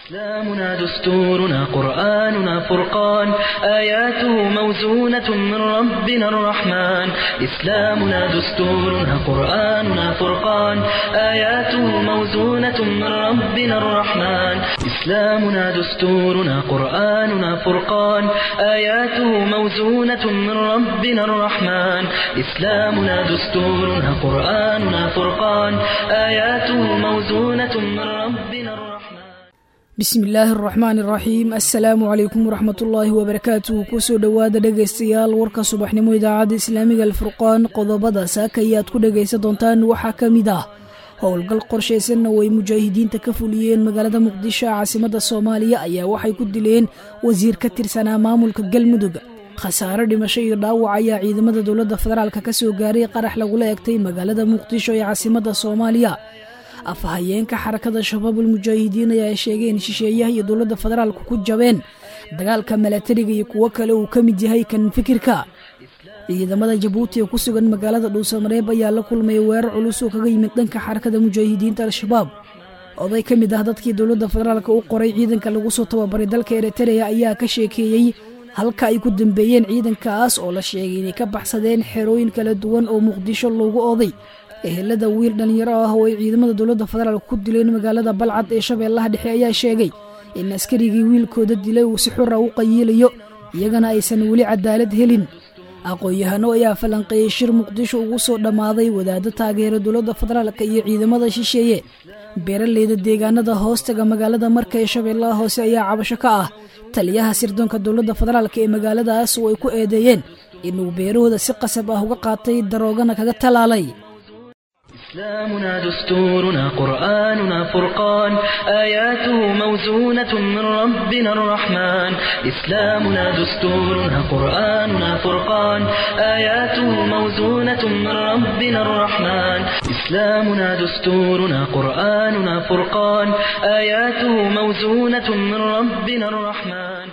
إسلامنا دستورنا قرآننا فرقان آياته موزونة من ربنا الرحمن إسلامنا دستورنا قرآننا فرقان آياته موزونة من ربنا الرحمن إسلامنا دستورنا قرآننا فرقان آياته موزونة من ربنا الرحمن إسلامنا دستورنا قرآننا فرقان آياته موزونة من ربنا الرحمن bismi illaahi araxmaan iraxiim assalaamu calaykum waraxmatullaahi wabarakaatuh kusoo dhowaada dhegaystayaal warka subaxnimo idaacadda islaamiga alfurqaan qodobada saaka ayaad ku dhegaysan doontaan waxaa ka mid ah howlgal qorshaysanna oo ay mujaahidiinta ka fuliyeen magaalada muqdisho caasimada soomaaliya ayaa waxay ku dileen wasiir ka tirsanaa maamulka galmudug khasaare dhimasho iyo dhaawac ayaa ciidamada dowladda federaalk ka soo gaaray qarax lagula egtay magaalada muqdisho ee caasimada soomaaliya afhayeenka xarakada shabaabul mujaahidiin ayaa sheegeen shisheeyaha iyo dowladda federaalku ku jabeen dagaalka milatariga iyo kuwo kale uu ka mid yahay kan fikirka ciidamada jabuuti ee ku sugan magaalada dhuusamareeb ayaa la kulmay weerar culus oo kaga yimid dhanka xarakada mujaahidiinta al-shabaab oday ka mid ah dadkii dowladda federaalk u qoray ciidanka lagu soo tababaray dalka eritereya ayaa ka sheekeeyey halka ay ku dambeeyeen ciidankaas oo la sheegay inay ka baxsadeen xerooyin kala duwan oo muqdisho loogu oday ehelada wiil dhallinyaro ah oo ay ciidamada dowladda federaalk ku dileen magaalada balcad ee shabeellaha dhexe ayaa sheegay in askarigii wiilkooda dilay uu si xura u qayiilayo iyagana aysan weli cadaalad helin aqoon-yahano ayaa falanqeeyey shir muqdisho ugu soo dhammaaday wadaaddo taageera dowladda federaalk iyo ciidamada shisheeye beeraleyda deegaanada hoostaga magaalada marka ee shabeellaha hoose ayaa cabasho ka ah taliyaha sirdoonka dowladda federaalk ee magaaladaas oo ay ku eedeeyeen inuu beerahooda si qasab ah uga qaatay daroogana kaga talaalay إسلامنا دستورنا قرآننا فرقان آياته موزونة من ربنا الرحمن إسلامنا دستورنا قرآننا فرقان آياته موزونة من ربنا الرحمن إسلامنا دستورنا قرآننا فرقان آياته موزونة من ربنا الرحمن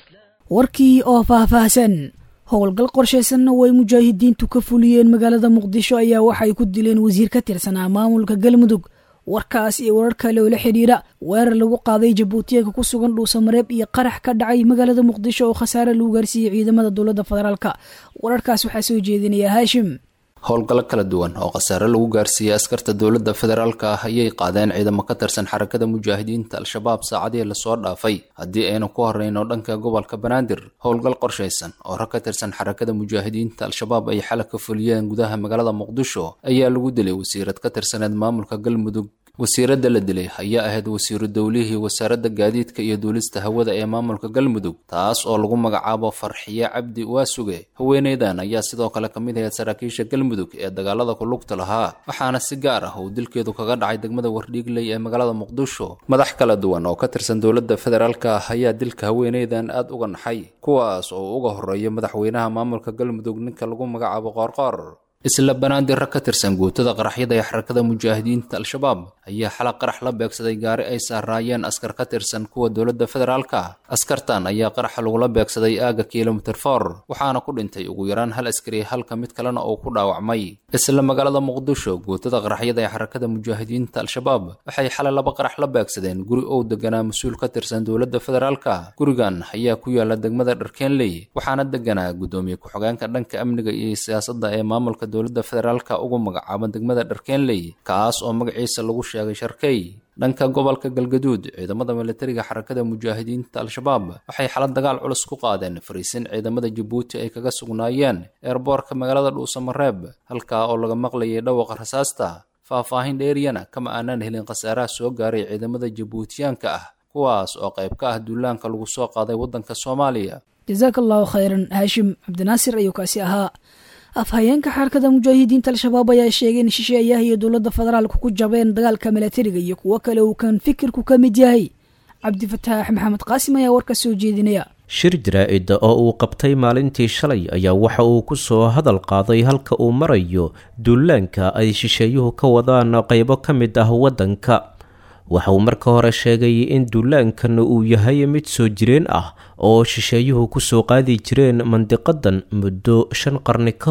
warkii oo faahfaahsan howlgal qorshaysanna oo ay mujaahidiintu ka fuliyeen magaalada muqdisho ayaa waxay ku dileen wasiir ka tirsanaa maamulka galmudug warkaas iyo warar kale oo la xidhiira weerar lagu qaaday jabuutiyaga ku sugan dhuusamareeb iyo qarax ka dhacay magaalada muqdisho oo khasaare lagu gaarsiiyey ciidamada dowladda federaalk wararkaas waxaa soo jeedinaya haashim howlgallo kala duwan oo khasaare lagu gaarsiiyey askarta dowladda federaalka ah ayay qaadeen ciidamo ka tirsan xarakada mujaahidiinta al-shabaab saacadihii lasoo dhaafay haddii aynu ku horreyno dhanka gobolka banaadir howlgal qorshaysan oo rag ka tirsan xarakada mujaahidiinta al-shabaab ay xalay ka fuliyeen gudaha magaalada muqdisho ayaa lagu dilay wasiirad ka tirsaneed maamulka galmudug wasiiradda la dilay ayaa ahayd wasiiru dowlihii wasaaradda gaadiidka iyo duulista hawada ee maamulka galmudug taas oo lagu magacaabo farxiye cabdi waasuge haweeneydan ayaa sidoo kale ka mid ahayd saraakiisha galmudug ee dagaalada ku lugta lahaa waxaana si gaar ah uu dilkeedu kaga dhacay degmada wardhiigley ee magaalada muqdisho madax kala duwan oo ka tirsan dowladda federaalk ah ayaa dilka haweeneydan aad uga naxay kuwaas oo uga horreeya madaxweynaha maamulka galmudug ninka lagu magacaabo qoorqoor isla banaadir rag ka tirsan guutada qaraxyada ee xarakada mujaahidiinta al-shabaab ayaa xalaq qarax la beegsaday gaari ay saaraayeen askar ka tirsan kuwa dowladda federaalka askartan ayaa qaraxa lagula beegsaday aaga kilomitir for waxaana ku dhintay ugu yaraan hal askari halka mid kalena uu ku dhaawacmay isla magaalada muqdisho guutada qaraxyada ee xarakada mujaahidiinta al-shabaab waxay xalay laba qarax la beegsadeen guri ou deganaa mas-uul ka tirsan dowladda federaalka gurigan ayaa ku yaala degmada dharkenley waxaana deganaa guddoomiye ku-xogeenka dhanka amniga iyo siyaasadda ee maamulka dowladda federaalka ugu magacaaban degmada dharkenley kaas oo magaciisa lagu sheegay sharkey dhanka gobolka galgaduud ciidamada militariga xarakada mujaahidiinta al-shabaab waxay xalad dagaal culus ku qaadeen fariisin ciidamada jabuuti ay kaga sugnaayeen eerboorka magaalada dhuusamareeb halkaa oo laga maqlayay dhawaqa rasaasta faahfaahin dheeriyana kama aanaan helin khasaaraha soo gaaray ciidamada jabuutiyaanka ah kuwaas oo qayb ka ah duulaanka lagu soo qaaday waddanka soomaaliya jasaaka allahu khayran haashim cabdinaasir ayuu kaasi ahaa afhayeenka xarakada mujaahidiinta al-shabaab ayaa sheegay in shisheeyaha iyo dowladda federaalku ku jabeen dagaalka milatariga iyo kuwo kale uu kan fikirku ka mid yahay cabdifataax maxamed qaasim ayaa warka soo jeedinaya shir jaraa-ida oo uu qabtay maalintii shalay ayaa waxa uu ku soo hadal qaaday halka uu marayo duulaanka ay shisheeyuhu ka wadaan qeybo ka mid ah waddanka waxa uu marka hore sheegay in duulaankan uu yahay mid soo jireen ah oo shisheeyuhu kusoo qaadi jireen mandiqadan muddo shan qarni ka hor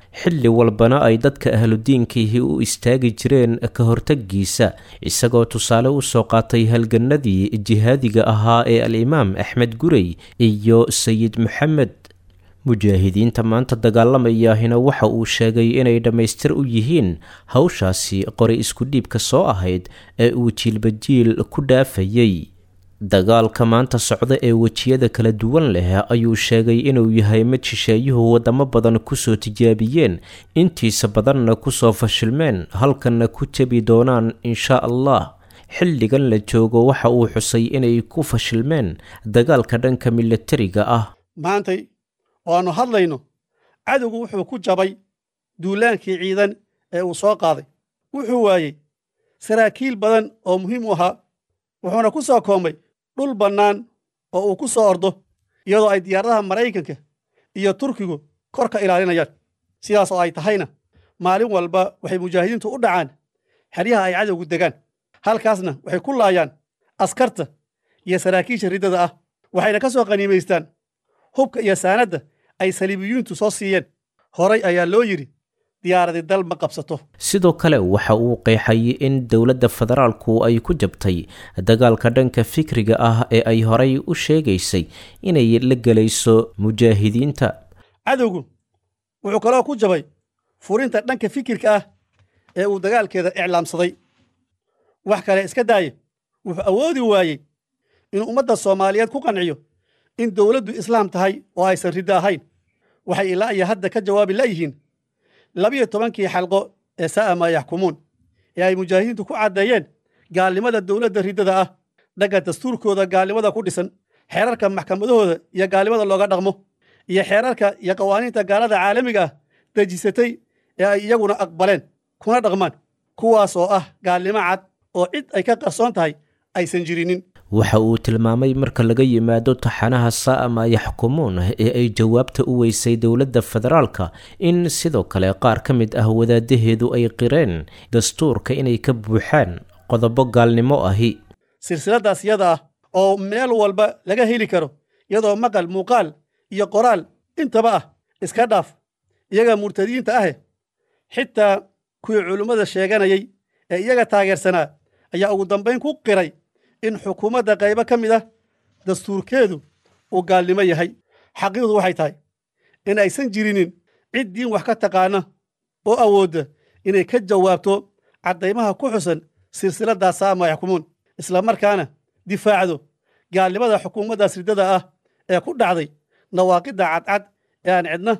xilli walbana ay dadka ahludiinkiihi u istaagi jireen ka hortagiisa isagoo tusaale u soo qaatay halganadii jihaadiga ahaa ee al-imaam axmed gurey iyo sayid maxamed mujaahidiinta maanta dagaalamayahina waxa uu sheegay inay dhammaystir u yihiin hawshaasi qori isku dhiibka soo ahayd ee uu jiilba jiil ku dhaafayay dagaalka maanta socda ee wejiyada kala duwan leh ayuu sheegay inuu yahay mid shisheeyuhu wadamo badan kusoo tijaabiyeen intiisa badanna kusoo fashilmeen halkanna ku jebi doonaan insha allah xilligan la joogo waxa uu xusay inay ku fashilmeen dagaalka dhanka milatariga ah maantay oo aannu hadlayno cadowgu wuxuu ku jabay duulaankii ciidan ee uu soo qaaday wuxuu waayey saraakiil badan oo muhiim u ahaa wuxuuna ku soo koomay dhul bannaan oo uu ku soo ordo iyadoo ay diyaaradaha maraykanka iyo turkigu kor ka ilaalinayaan sidaas oo ay tahayna maalin walba waxay mujaahidiintu u dhacaan xeryaha ay cadowgu degaan halkaasna waxay ku laayaan askarta iyo saraakiisha riddada ah waxayna ka soo qaniimaystaan hubka iyo saanadda ay saliibiyiintu soo siiyeen horay ayaa loo yidhi diyaaradi dal ma qabsato sidoo kale waxa uu qeexay in dowladda federaalku ay ku jabtay dagaalka dhanka fikriga ah ee ay horay u sheegaysay inay la gelayso mujaahidiinta cadowgu wuxuu kaloo ku jabay furinta dhanka fikirka ah ee uu dagaalkeeda iclaamsaday wax kale iska daaye wuxuu awoodi waayey inuu ummadda soomaaliyeed ku qanciyo in dowladdu islaam tahay oo aysan riddo ahayn waxay ilaa iyo hadda ka jawaabi layihiin labiyo tobankii xalqo ee saa'a maa yaxkumuun ee ay mujaahidiintu ku caddeeyeen gaalnimada dowladda riddada ah dhagga dastuurkooda gaalnimada ku dhisan xeerarka maxkamadahooda iyo gaalnimada looga dhaqmo iyo xeerarka iyo qawaaniinta gaalada caalamiga ah dejisatay ee ay iyaguna aqbaleen kuna dhaqmaan kuwaas oo ah gaalnimo cad oo cid ay ka qarsoon tahay aysan jirinin waxa uu tilmaamay marka laga yimaado taxanaha saa'ama yaxkumuun ee ay jawaabta u weysay dowladda federaalka in sidoo kale qaar ka mid ah wadaadaheedu ay qireen dastuurka inay ka buuxaan qodobo gaalnimo ahi silsiladaas yada ah oo meel walba laga heli karo iyadoo maqal muuqaal iyo qoraal intaba ah iska dhaaf iyaga murtadiinta ahe xitaa kuwii culummada sheeganayay ee iyaga taageersanaa ayaa ugu dambayn ku qiray in xukuumadda qaybo ka mid ah dastuurkeedu uu gaalnimo yahay xaqiiqdu waxay tahay in aysan jirinin cid diin wax ka taqaana oo awoodda inay ka jawaabto caddaymaha ku xusan silsiladdaas saama yaxkumuun isla markaana difaacdo gaalnimada xukuumaddaas riddada ah ee ku dhacday nawaaqidda cadcad ee aan cidna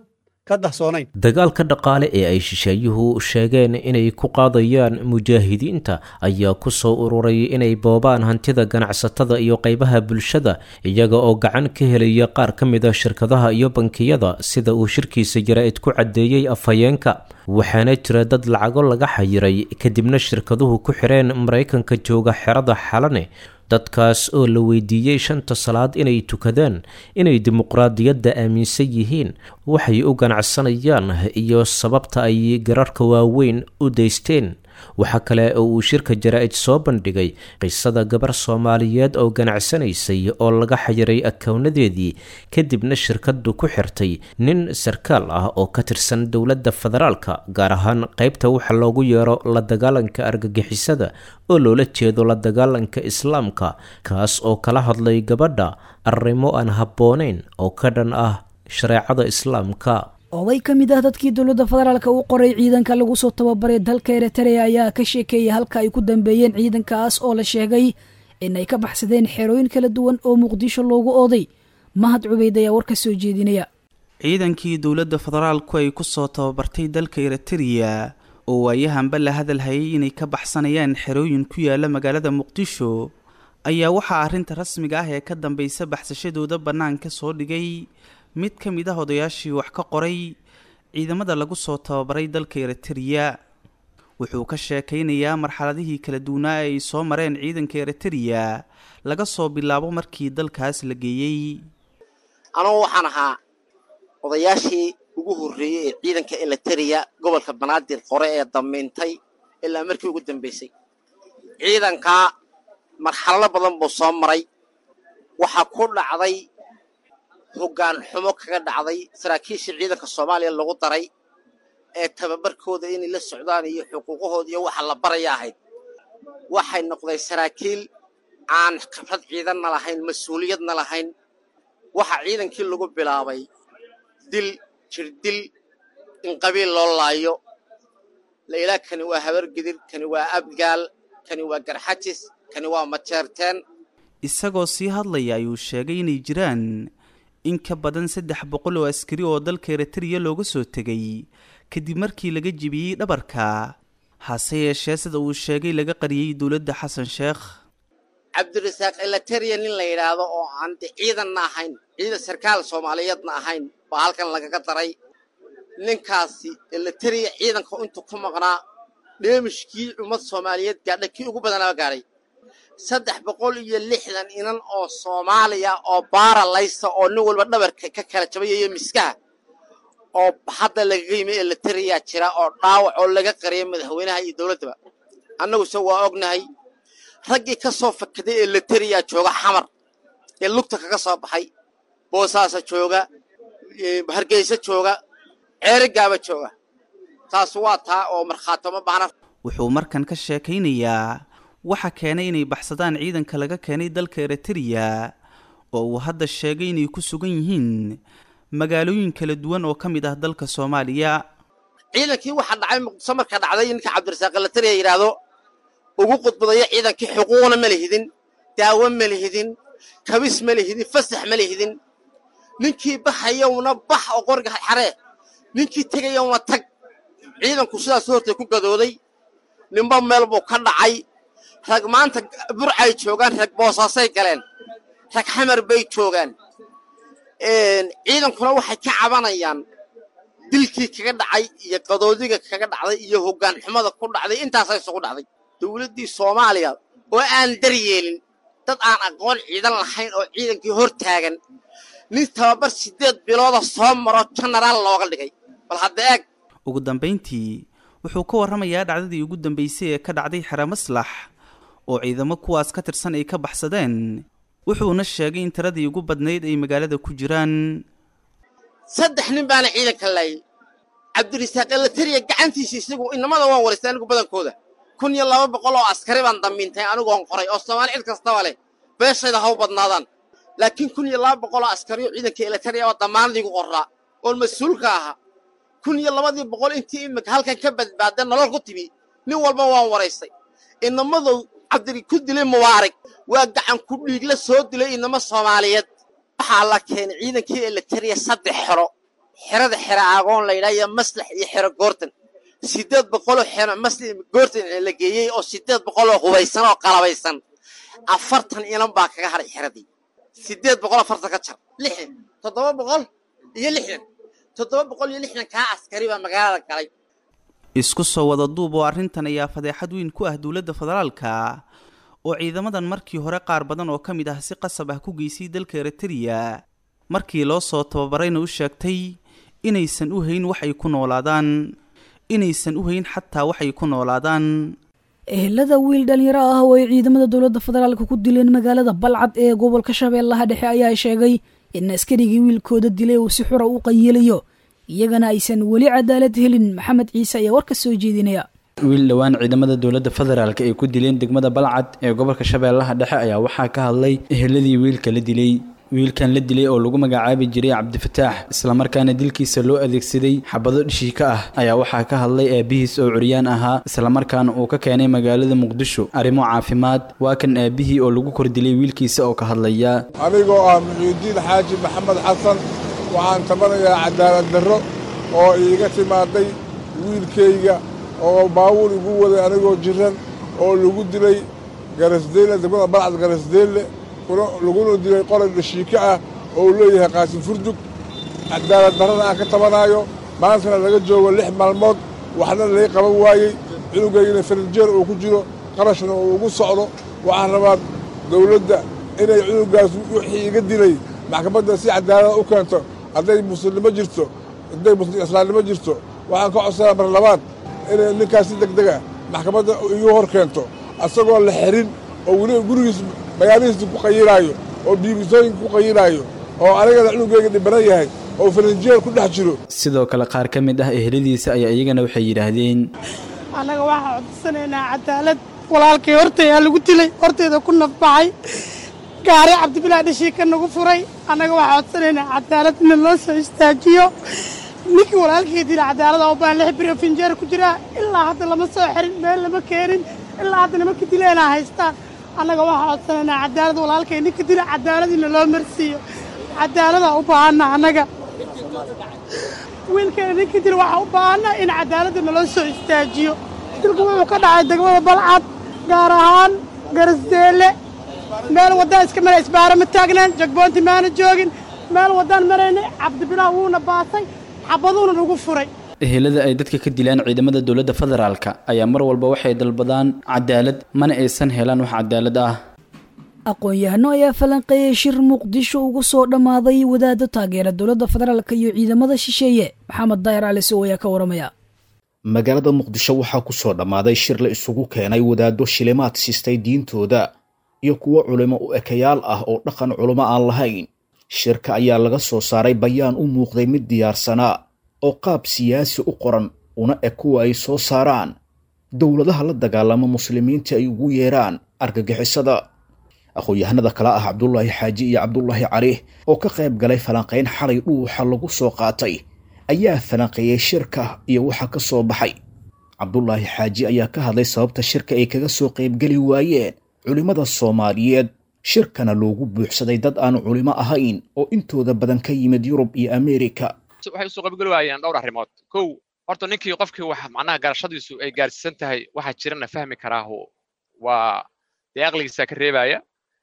dagaalka dhaqaale ee ay shisheeyuhu sheegeen inay ku qaadayaan mujaahidiinta ayaa ku soo ururay inay boobaan hantida ganacsatada iyo qaybaha bulshada iyaga oo gacan ka helaya qaar ka mid a shirkadaha iyo bankiyada sida uu shirkiisa jaraa'id ku caddeeyey afhayeenka waxaana jira dad lacago laga xayiray kadibna shirkaduhu ku xireen maraykanka jooga xerada xalane dadkaas oo la weydiiyey shanta salaad inay tukadaan inay dimuqraadiyadda aaminsan yihiin waxay u ganacsanayaan iyo sababta ay gararka waaweyn u daysteen waxaa kale oo uu shirka jaraa'id soo bandhigay qisada gabar soomaaliyeed oo ganacsanaysay oo laga xayiray akownadeedii kadibna shirkaddu ku xirtay nin sarkaal ah oo ka tirsan dowladda federaalka gaar ahaan qaybta waxa loogu yeero la dagaalanka argagixisada oo loola jeedo la dagaalanka islaamka kaas oo kala hadlay gabadha arrimo aan habboonayn oo ka dhan ah shareecada islaamka oday ka mid ah dadkii dowladda federaalka u qoray ciidanka lagu soo tababaray dalka eritrea ayaa ka sheekeeyay halka ay ku dambeeyeen ciidankaas oo la sheegay in ay ka baxsadeen xerooyin kala duwan oo muqdisho loogu ooday mahad cubeyd ayaa war ka soo jeedinaya ciidankii dowladda federaalku ay ku soo tababartay dalka eritrea oo waayahanba la hadal hayay inay ka baxsanayaan xerooyin ku yaala magaalada muqdisho ayaa waxaa arrinta rasmiga ah ee ka dambaysa baxsashadooda bannaanka soo dhigay mid ka mid ah odayaashii wax ka qoray ciidamada lagu soo tababaray dalka eritrea wuxuu ka sheekaynayaa marxaladihii kala duwanaa ee ay soo mareen ciidanka eritrea laga soo bilaabo markii dalkaas la geeyey anugu waxaan ahaa odayaashii ugu horreeyey ee ciidanka eliteria gobolka banaadir qore ee damiintay ilaa markii ugu dambaysay ciidankaa marxalado badan buu soo maray waxaa ku dhacday hoggaan xumo kaga dhacday saraakiishii ciidanka soomaaliya lagu daray ee tababarkooda inay la socdaan iyo xuquuqahooda iyo waxa la baraya ahayd waxay noqday saraakiil aan khibrad ciidanna lahayn mas-uuliyadna lahayn waxa ciidankii lagu bilaabay dil jirdil in qabiil loo laayo lailaa kani waa habargidir kani waa abgaal kani waa garxajis kani waa majeerteen isagoo sii hadlaya ayuu sheegay inay jiraan in ka badan saddex boqol oo askari oo dalka eritreya looga soo tegay kadib markii laga jebiyey dhabarka hase yeeshee sida uu sheegay laga qariyey dowladda xasan sheekh cabdirasaaq elateriya nin la yidhaahdo oo aan de ciidanna ahayn ciidan sarkaal soomaaliyeedna ahayn baa halkan lagaga daray ninkaasi elateriya ciidanka intuu ku maqnaa dheemishkii ummad soomaaliyeed gaadha kii ugu badanaaba gaadhay saddex boqol iyo lixdan inan oo soomaaliya oo baara laysa oo nin walba dhabarka ka kala jabayayo miskaha oo hadda lagaga yimi elateriyaa jira oo dhaawac oo laga qariyay madaxweynaha iyo dowladdaba annaguse waa ognahay raggii ka soo fakaday elateriyaa jooga xamar ee lugta kaga soo baxay boosaasa jooga hargeysa jooga ceerigaaba jooga taas waa taa oo markhaatoma baahna wuxuu markan ka sheekaynayaa waxa keenay inay baxsadaan ciidanka laga keenay dalka eritreya oo uu hadda sheegay inay ku sugan yihiin magaalooyin kala duwan oo ka mid ah dalka soomaaliya ciidankii waxaa dhacay muqdiso marka dhacday ninka cabdirasaaq elateriya yidhaahdo ugu qudbadaya ciidankii xuquuqna ma lihidin daawo ma lihidin kabis ma lihidin fasax ma lihidin ninkii baxayowna bax oo qoriga xaree ninkii tegayowna tag ciidanku sidaas hortay ku gadooday ninba meel buu ka dhacay rag maanta burcay joogaan rag boosaasay galeen rag xamar bay joogaan ciidankuna waxay ka cabanayaan dilkii kaga dhacay iyo qadoodiga kaga dhacday iyo hoggaan xumada ku dhacday intaasa isugu dhacday dowladdii soomaaliya oo aan daryeelin dad aan aqoon ciidan lahayn oo ciidankii hor taagan nin tababar siddeed bilooda soo maro jenaraal looga dhigay bal hadda eeg ugu dambayntii wuxuu ka warramayaa dhacdadii ugu dambaysay ee ka dhacday xere maslax oo ciidamo kuwaas ka tirsan ay ka baxsadeen wuxuuna sheegay in tiradii ugu badnayd ay magaalada ku jiraan saddex nin baana ciidanka laayay cabdirasaaq elateriya gacantiisa isagu inamada waan waraystay anigu badankooda kun iyo laba boqol oo askari baan dambiintay anigoon qoray oo soomaali cid kastaba leh beeshayda haw badnaadaan laakiin kun iyo laba boqol oo askari oo ciidanka elateriya oo damaanadiigu qorraa oon mas-uulka ahaa kun iyo labadii boqol intii imika halkan ka badbaadeen nolol ku timi nin walba waan waraystay inamadow cabdiri ku dilay mubaarig waa gacan ku dhiigla soo dilay inamo soomaaliyeed waxaa la keenay ciidankii elateriya saddex xero xerada xero aagoon laydhaha iyo maslax iyo xero goortan siddeed boqoloo xero maslax goortan la geeyey oo siddeed boqoloo hubaysan oo qalabaysan afartan inan baa kaga hadhay xeradii siddeed boqol afartan ka jar lixdan toddoba boqol iyo lixdan toddoba boqol iyo lixdan kaa askari baa magaalada galay isku soo wada duub oo arrintan ayaa fadeexad weyn ku ah dowladda federaalka oo ciidamadan markii hore qaar badan oo ka mid ah si qasab ah ku geysay dalka eritreya markii loo soo tababarayna u sheegtay inaysan u hayn wax ay ku noolaadaan inaysan u hayn xataa waxay ku noolaadaan ehelada wiil dhalinyaro ah oo ay ciidamada dowladda federaalka ku dileen magaalada balcad ee gobolka shabeellaha dhexe ayaa sheegay in askarigii wiilkooda dilay uu si xura u qayilayo iyagana aysan weli cadaalad helin maxamed ciise ayaa warka soo jeedinaya wiil dhowaan ciidamada dowladda federaalk ay ku dileen degmada balcad ee gobolka shabeellaha dhexe ayaa waxaa ka hadlay eheladii wiilka la dilay wiilkan la dilay oo lagu magacaabi jiray cabdifataax islamarkaana dilkiisa loo adeegsaday xabado dhishiika ah ayaa waxaa ka hadlay aabihiis oo curyaan ahaa islamarkaana uu ka keenay magaalada muqdisho arrimo caafimaad waa kan aabihii oo lagu kor dilay wiilkiisa oo ka hadlaya anigoo ah muxiidiin xaaji maxamed xasan waxaan tabanayaa cadaalad darro oo iiga timaaday wiilkayga oo baawur igu waday anigoo jiran oo lagu dilay garasdeelle degmada balcad garasdeelle laguna dilay qoray dhashiika ah oo uu leeyahay qaasim furdug cadaalad darrana aan ka tabanaayo maantana laga joogo lix maalmood waxna lay qaban waayey cunugaygana farinjeer uu ku jiro qarashna uu ugu socdo waxaan rabaa dawladda inay cunugaas wixii iga dilay maxkamadda si cadaalada u keento hadday muslimnimo jirto hadday islaamnimo jirto waxaan ka codsanaa mar labaad inay ninkaas si deg deg ah maxkamadda igu hor keento asagoo la xirin oo weliba gurigiis magaalihiisa ku qayilaayo oo biibisooyinka ku qayilaayo oo anigana cunugeyga dhibanan yahay oo faranjiyeel ku dhex jiro sidoo kale qaar ka mid ah eheladiisa ayaa iyagana waxay yidhaahdeen annaga waxaa codsanaynaa cadaalad walaalkay hortayaa lagu dilay hortayda ku nafbaxay gaari cabdibilaa dhashii ka nagu furay annaga waxaa codsanaynaa cadaalad in loo soo istaajiyo ninkii walaalkay dila cadaalada oo baan lix biro finjeer ku jiraa ilaa hadda lama soo xirin meel lama keenin ilaa hadda nimanka dileenaa haystaan annaga waxaa codsanaynaa cadaalad walaalkay ninka dila cadaalad in loo marsiiyo cadaaladaa u baahanna annaga wiilkeena ninka dila waxaa u baahanna in cadaaladda naloo soo istaajiyo dilku wuxuu ka dhacay degmada balcad gaar ahaan garasdeelle meel waddaan iska mara isbaara ma taagnaan jagboonti maana joogin meel waddaan maraynay cabdibilaa wuuna baasay xabaduuna nagu furay ehelada ay dadka ka dilaan ciidamada dowladda federaalka ayaa mar walba waxay dalbadaan cadaalad mana aysan helaan wax cadaalad ah aqoon-yahano ayaa falanqeeyey shir muqdisho ugu soo dhammaaday wadaadda taageera dowladda federaalk iyo ciidamada shisheeye maxamed daayir cali sow ayaa ka waramaya magaalada muqdisho waxaa ku soo dhammaaday shir la isugu keenay wadaaddo shilimaad sistay diintooda iyo kuwo culimo u ekayaal ah oo dhaqan culimo aan lahayn shirka ayaa laga soo saaray bayaan u muuqday mid diyaarsanaa oo qaab siyaasi u qoran una eg kuwa ay soo saaraan dowladaha la dagaalama muslimiinta ay ugu yeeraan argagixisada aqoon-yahanada kale ah cabdulaahi xaaji iyo cabdulaahi cali oo ka qayb galay falanqayn xalay dhuuxa lagu soo qaatay ayaa falanqeeyey shirka iyo waxa ka soo baxay cabdulaahi xaaji ayaa ka hadlay sababta shirka ay kaga soo qaybgeli waayeen culimmada soomaaliyeed shirkana loogu buuxsaday dad aan culimo ahayn oo intooda badan ka yimid yurub iyo ameerika waxay usoo qaybgeli waayeen dhowr arrimood kow horta ninkii qofkii wax macnaha garashadiisu ay gaarsiisan tahay waxa jirana fahmi karaahu waa dee aqligiisa ka reebaya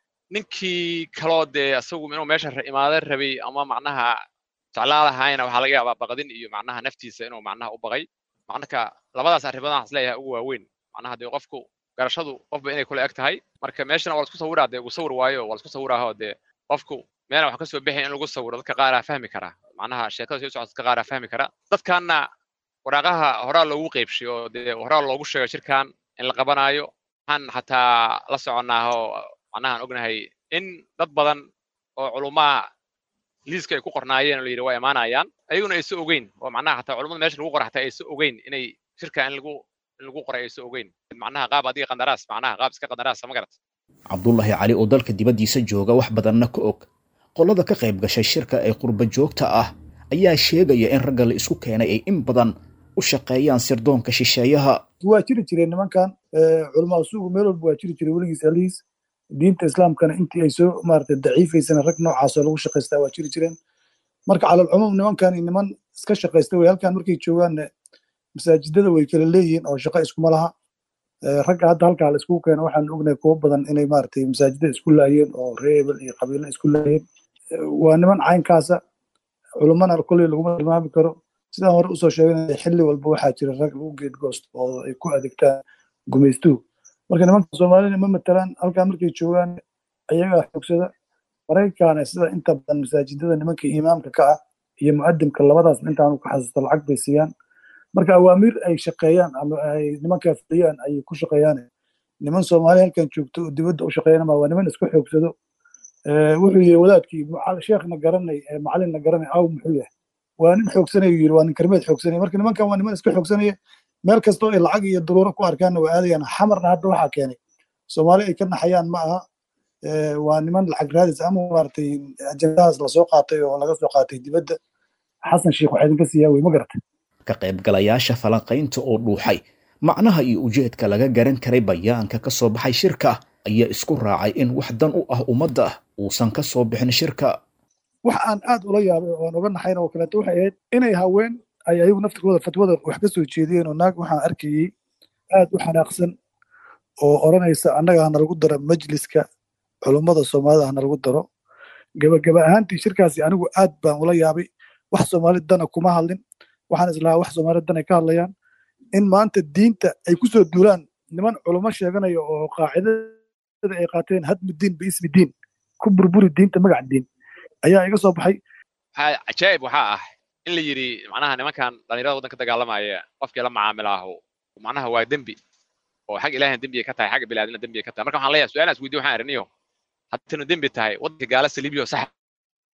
ninkii kaloo dee isagu inuu meesha imaada rabay ama macnaha jeclaadahayna waxaa laga yaabaa baqdin iyo macnaha naftiisa inuu macnaha u baqay marka labadaas arrimood waxaan isleeyahay ugu waaweyn macnaha dee qofku garashadu qofba inay kula eg tahay marka meeshana waa lasku sawiraa dee uu sawir waayo waa lasku sawiraaho dee qofku meelna wax ka soo bixin in lagu sawiro dadka qaaraa fahmi kara macnaha sheekada soo socota dadka qaaraa fahmi kara dadkanna waraaqaha horaa loogu qeybshay oo dee horaa loogu sheegay shirkan in la qabanaayo waxaan xataa la soconaaho macnahaan ognahay in dad badan oo culumaa liiska ay ku qornaayeen oo la yidhi waa imaanayaan ayaguna aysa ogeyn oo macnaha xataa culimada meesha lagu qora xataa aysa ogeyn inay shirka in lagu in lagu qoray aysa ogeyn macnaha qaab adiga qandaraas macnaha qaab iska qandaraasa ma garat cabdulaahi cali oo dalka dibaddiisa jooga wax badanna ka og qolada ka qayb gashay shirka ee qurba joogta ah ayaa sheegaya in ragga la isku keenay ay in badan u shaqeeyaan sirdoonka shisheeyaha waa jiri jireen nimankan culamaa usuugu meel walba waa jiri jiray weligiis alihiis diinta islaamkana intii ay soo maarata daciifaysana rag noocaasoo lagu shaqaystaa waa jiri jireen marka calalcumuum nimankan niman iska shaqaysta wey halkan markay joogaanna masaajidada way kala leeyihiin oo shaqo iskuma laha ragga hadda halkaa la iskugu keeno waxaan ognahay kuwo badan inay maaragtay masaajidada isku laayeen oo reebel iyo qabiilo isku laayeen waa niman caynkaasa culummana kolley laguma tilmaami karo sidaan hore usoo sheeganaya xilli walba waxaa jira rag lagu geedgoosto oo ay ku adeegtaan gumaystuhu marka nimanka soomaalina ma matalaan halkaa markay joogaan ayagaa xoogsada maraykaana sida inta badan masaajidada nimanka imaamka ka ah iyo mu'adimka labadaas intaanu ka xasuusta lacag bay siiyaan marka awaamiir ay shaqeeyaan ama ay nimankaa fuliyaan ayay ku shaqeeyaan niman soomaali halkan joogto oo dibadda u shaqeeyanama waa niman isku xoogsado wuxuu yiri wadaadkii sheekhna garanay macalinna garanay aw muxuu yahay waa nin xoogsanaya yiri waa nin karmeed xoogsanaya marka nimankan waa niman iska xoogsanaya meel kastoo ay lacag iyo daruuro ku arkaanna waa aadayaan xamarna hadda waxaa keenay soomaali ay ka naxayaan ma aha waa niman lacag raadis ama maaragtay ajendahaas lasoo qaatay oo laga soo qaatay dibadda xasan sheikh waxaa idinka siiyaa wey ma garatay ka qaybgalayaasha falanqaynta oo dhuuxay macnaha iyo ujeedka laga garan karay bayaanka ka soo baxay shirka ayaa isku raacay in wax dan u ah ummadda uusan ka soo bixin shirka wax aan aad ula yaabay oo aan uga naxayn oo kaleeto waxay ahayd inay haween ay ayagu naftirkooda fatwada wax ka soo jeediyeen oo naag waxaan arkayey aad u xanaaqsan oo odhanaysa annaga hana lagu daro majliska culummada soomaalida hana lagu daro gebageba ahaantii shirkaasi anigu aad baan ula yaabay wax soomaali dana kuma hadlin waxaan islahaa wax soomaali dan ay ka hadlayaan in maanta diinta ay ku soo duulaan niman culummo sheeganaya oo qaacidada ay qaateen hadmu diin biismi diin ku burburi diinta magac diin ayaa iga soo baxay cajaa'ib waxaa ah in la yidhi macnaha nimankan dhallinyarada waddanka dagaalamaya qofkii la macaamilaahu macnaha waa dembi oo xag ilaahan dembi ay ka tahay xagga bilaadina dembi ay ka tahay marka waxaan leeyahay su-aalaas weydiyo waxaan ariniyo haddaynu dembi tahay waddanka gaala saliibiyo sax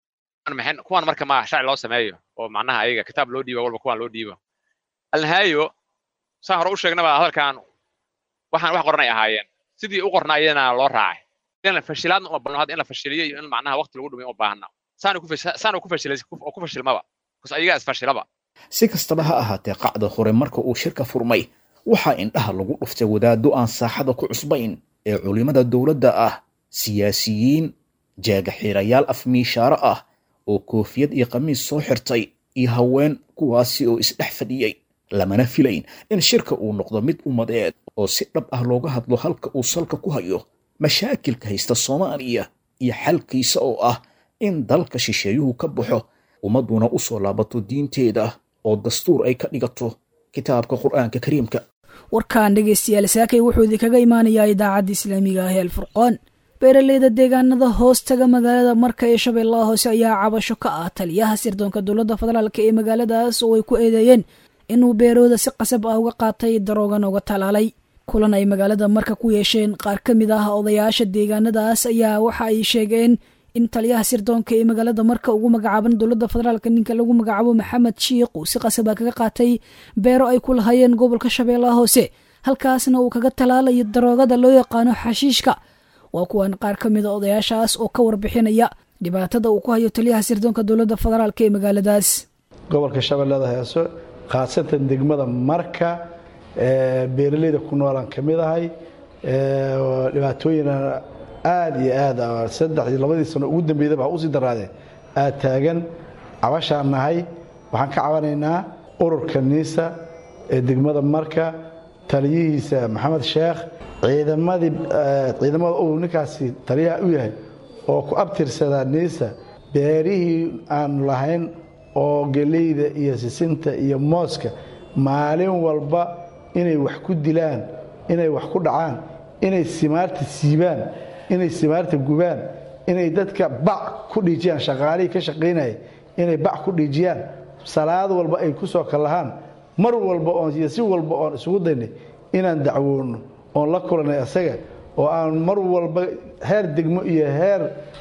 maxay kuwan marka ma sharci loo sameeyo oo macnaha ayaga kitaab loo dhiibo walba kuwan loo dhiibo alnihaayo saan hore u sheegnaba hadalkan waxaan wax qoranay ahaayeen sidii u qornaayena loo raacay in la fashilaadna uma badno hadda in la fashiliyo iyo in macnaha waqti lagu dhumiyo uma baahna saana ku saana ku fashilay oo ku fashilmaba bas ayagaa isfashilaba si kastaba ha ahaatee qacda hore marka uu shirka furmay waxaa indhaha lagu dhuftay wadaaddo aan saaxada ku cusbayn ee culimmada dowladda ah siyaasiyiin jaagaxiirayaal afmiishaaro ah oo koofiyad iyo khamiis soo xirtay iyo haween kuwaasi oo isdhex fadhiyey lamana filayn in shirka uu noqdo mid ummadeed oo si dhab ah looga hadlo halka uu salka ku hayo mashaakilka haysta soomaaliya iyo xalkiisa oo ah in dalka shisheeyuhu ka baxo ummadduna u soo laabato diinteeda oo dastuur ay ka dhigato kitaabka qur'aanka kariimka warkan dhegaystayaal saakay wuxuu idinkaga imaanayaa idaacadda islaamiga ah ee alfurqaan beeraleyda deegaanada hoos taga magaalada marka ee shabeellaha hoose ayaa cabasho ka ah taliyaha sirdoonka dowladda federaalk ee magaaladaas oo ay ku eedeeyeen inuu beerooda si qasab ah uga qaatay daroogan uga talaalay kulan ay magaalada marka ku yeesheen qaar ka mid ah odayaasha deegaanadaas ayaa waxa ay sheegeen in taliyaha sirdoonka ee magaalada marka ugu magacaaban dowladda federaalk ninka lagu magacaabo maxamed shiikh uu si qasaba kaga qaatay beero ay ku lahaayeen gobolka shabeellaha hoose halkaasna uu kaga talaalayo daroogada loo yaqaano xashiishka waa kuwan qaar ka mida odayaashaas oo ka warbixinaya dhibaatada uu ku hayo taliyaha sirdoonka dowladda federaalk ee magaaladaas gobolka shabeellada heeso khaasatan degmada marka beeraleyda ku noolaan ka mid ahay dhibaatooyina aada iyo aada saddex iyo labadii sano ugu dambeydaba ha usii daraadee aad taagan cabashaan nahay waxaan ka cabanaynaa ururka niisa ee degmada marka taliyihiisa maxamed sheekh ciidamadii ciidamada uu ninkaasi taliyaha u yahay oo ku abtirsadaa niisa beerihii aanu lahayn oo geleyda iyo sisinta iyo mooska maalin walba inay wax ku dilaan inay wax ku dhacaan inay simaarta siibaan inay simaarta gubaan inay dadka bac ku dhiijiyaan shaqaalihii ka shaqaynaya inay bac ku dhiijiyaan salaad walba ay ku soo kallahaan mar walba oon iyo si walba oon isugu daynay inaan dacwoonno oon la kulanay asaga oo aan mar walba heer degmo iyo heer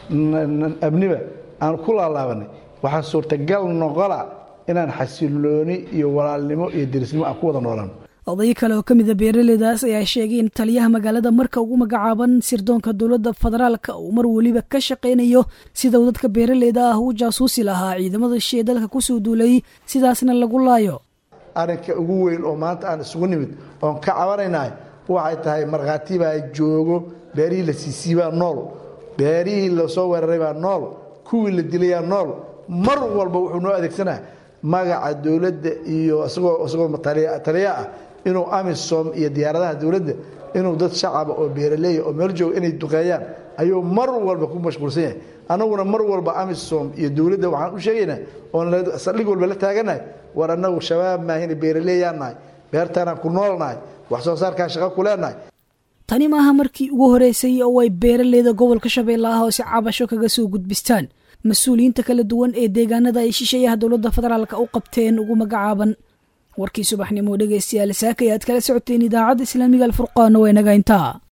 abniba aan ku laalaabanay waxaa suurtagal noqola inaan xasilooni iyo walaalnimo iyo derisnimo aan ku wada noolaan oday kale oo ka mida beeraleydaas ayaa sheegay in taliyaha magaalada marka ugu magacaaban sirdoonka dowladda federaalka uu mar weliba ka shaqaynayo sida uu dadka beeraleyda ah u jaasuusi lahaa ciidamada shee dalka kusoo duulay sidaasna lagu laayo arrinka ugu weyn oo maanta aan isugu nimid oon ka cabanaynahay waxay tahay markhaati baa joogo beerihii la siisiibaa nool beerihii lasoo weeraray baa nool kuwii la dilayaa nool mar walba wuxuu noo adeegsanaa magaca dowladda iyo isagoo isagoo taliya ah inuu amisom iyo diyaaradaha dowladda inuu dad shacaba oo beeraleeya oo meel jooga inay duqeeyaan ayuu mar walba ku mashquulsan yahay annaguna mar walba amisom iyo dowladda waxaan u sheegaynaa oon saldhig walba la taaganahay war annagu shabaab maahina beeraleeyaan nahay beertaanaan ku noolnahay wax soo saarkaan shaqo ku leenahay tani maaha markii ugu horeysay oo ay beeraleyda gobolka shabeellaha hoose cabasho kaga soo gudbistaan mas-uuliyiinta kala duwan ee deegaanada ay shisheeyaha dowladda federaalk u qabteen ugu magacaaban warkii subaxnimo dhegaystayaal saaka ayaad kala socoteen idaacadda islaamiga alfurqaana waa inaga intaa